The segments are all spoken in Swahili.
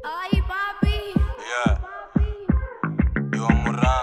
Ay, papi. Yeah, you are Murang.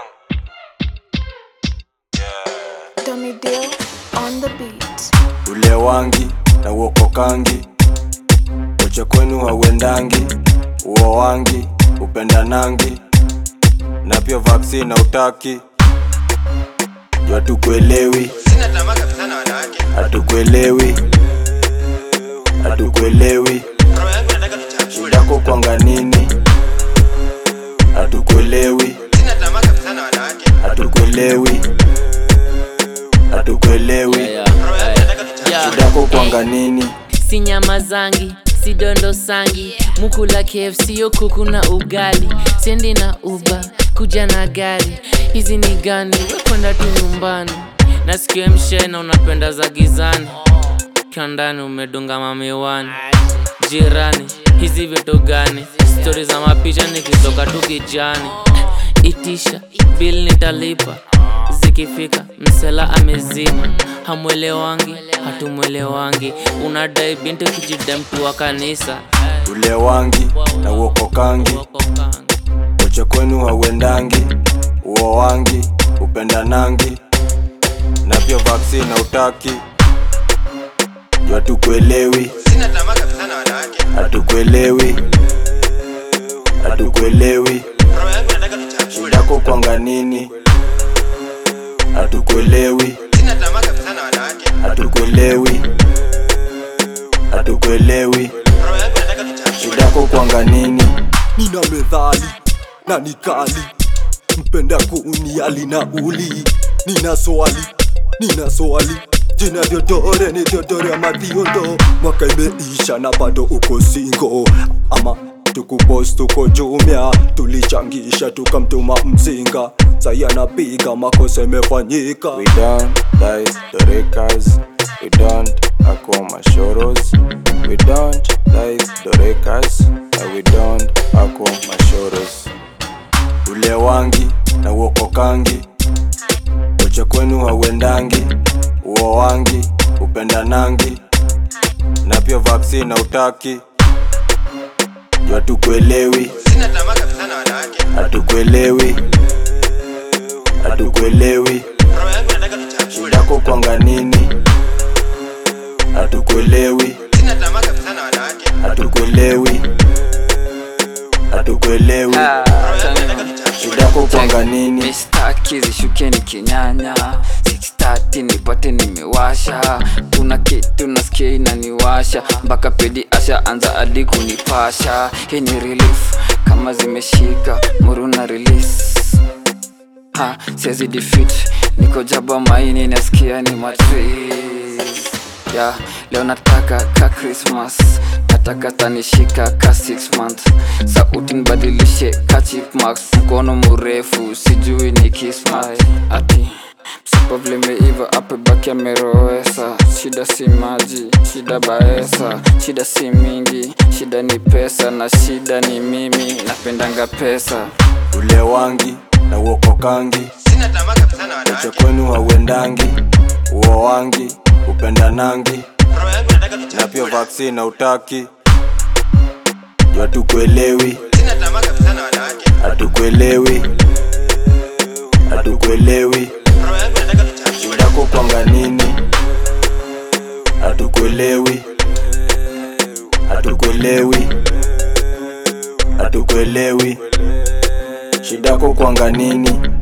Yeah. Dummy Deal on the beat. Ule wangi na uokokangi, uche kwenu hauendangi, uo wangi upendanangi, na pia vaccine na utaki, juu hatukuelewi, Sina tamaa kabisa na wanawake. hatukuelewi, hatukuelewi, Roho yangu nataka tuchafue. shidako kwanga nini, hatukuelewi, Sina tamaa kabisa na wanawake. hatukuelewi, hatukuelewi, Roho yangu nataka tuchafue. shidako kwanga nini si nyama zangi si dondo sangi mukula kfc yo kuku na ugali sendi na uba kuja na gari hizi ni gani wekwenda tu nyumbani nasikia mshena unapenda za gizani kiandani umedunga mamiwani jirani hizi vitu gani stori za mapicha nikitoka tu kijani itisha bil nitalipa zikifika msela amezima hamwelewangi hatumwelewangi unadai binti kijida mtu wa kanisa ule wangi na uokokangi uche kwenu hauendangi uo wangi upendanangi na pia vaccine na utaki juu hatukuelewi Sina tamaa kabisa na wanawake. hatukuelewi hatukuelewi Roho yangu nataka tuchafue. shidako kwanga nini hatukuelewi Sina tamaa kabisa na wanawake. hatukuelewi hatukuelewi Roho yangu nataka tuchafue. shidako kwanga nini nina medhali na nikali mpenda kuniali na uli nina swali nina swali jina vyodore ni vyodore ama viondo mwaka imeisha na bado uko singo ama tukupos tuko jumia tulichangisha tukamtuma mzinga sai anapiga makosa imefanyika We don't dice the rekas. We don't ako mashoros. We don't dice the rekas. And we don't ako mashoros. Ule wangi na uokokangi. Uche kwenu hauendangi. Uo wangi upendanangi. Na pia vaccine na utaki. Juu hatukuelewi, Sina tamaa kabisa na wanawake. hatukuelewi, hatukuelewi. Roho yangu nataka tuchafue. shidako kwanga nini hatukuelewi Sina tamaa kabisa na wanawake. hatukuelewi hatukuelewi Roho yangu nataka tuchafue. shidako kwanga nini mistaki zishukeni kinyanya 630 nipate nimewasha kuna kitu nasikia inaniwasha mpaka pedi asha anza hadi kunipasha hii ni relief kama zimeshika muruna release ha siwezi defeat niko jaba maini nasikia ni matriz ya leo nataka ka christmas nataka tanishika ka 6 month sauti nibadilishe ka chipmax mkono mrefu sijui ni kismat ati msipa vile meiva apebaki amerowesa shida si maji shida baesa shida si mingi shida ni pesa na shida ni mimi napendanga pesa ule wangi na uokokangi Sina tamaa kabisa na uche wanawake. kwenu hauendangi uo wangi upendanangi Roho yangu nataka na pia tuchafue. vaccine na utaki juu hatukuelewi Sina tamaa kabisa na wanawake. hatukuelewi hatukuelewi Roho yangu nataka tuchafue. shidako kwanga nini hatukuelewi hatukuelewi hatukuelewi shidako kwanga nini